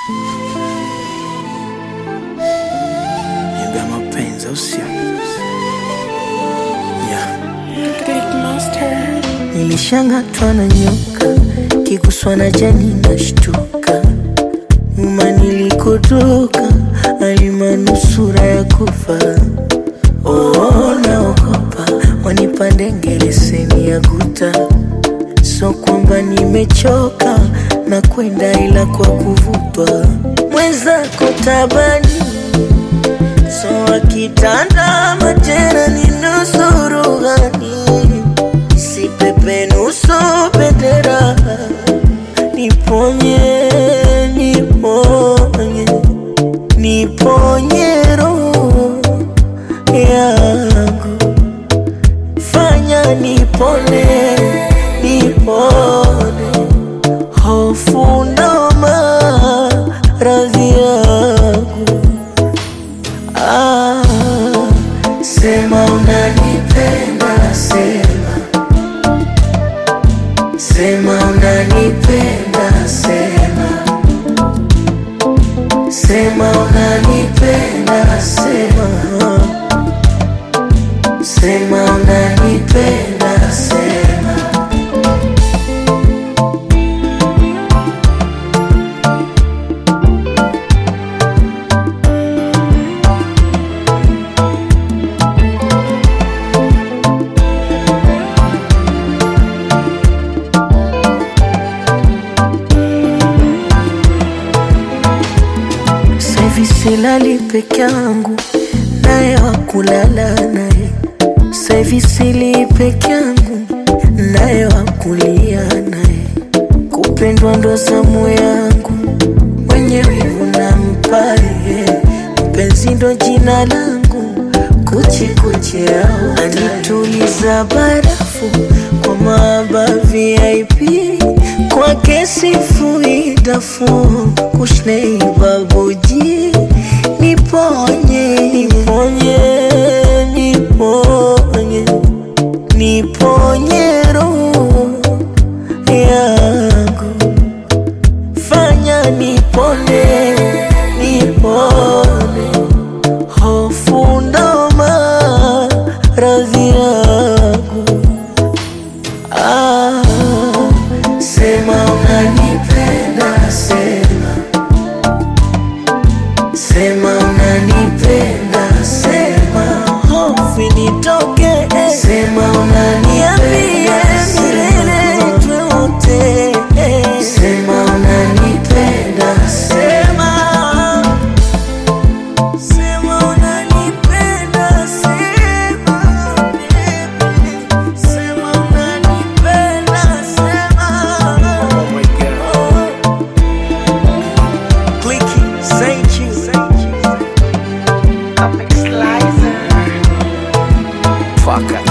Niambia mapenzi au sio? Yeah. Nilishangatwa na nyoka, kiguswa na jani nashtuka. Nyuma nilikotoka, alimanusura ya kufa. Oh, naogopa wanipande ngeleseni ya guta. So kwamba nimechoka na kwenda, ila kwa kuvutwa mwenzako tabani So akitanda majera ni nusuru gani si pepe nusu bendera niponye niponye niponye roho yangu fanya nipone nipone hofu ndo maradhi yangu Ah, sema unanipenda, sema sema unanipenda, sema sema unanipenda, sema sema unanipenda, sema Saivi silali peke yangu, naye wakulala naye. Saivi sili peke yangu, naye wakulia naye. Kupendwa ndo zamu yangu, mwenye wivu na mpaye. Mpenzi ndo jina langu, kuchi kuchi yao anituliza barafu kwa maaba VIP kwa kesi fuidafu kushnei babuji niponye niponye niponye niponye roho yangu fanya nipone nipone hofu ndo maradhi yangu ah, sema unanipenda sema sema unanipenda sema hofu nitoke sema unanipenda milele tuote sema unanipenda sema Sema unanipenda, sema baby. Sema unanipenda, sema. Oh my God. Clicky, thank you. Fuck.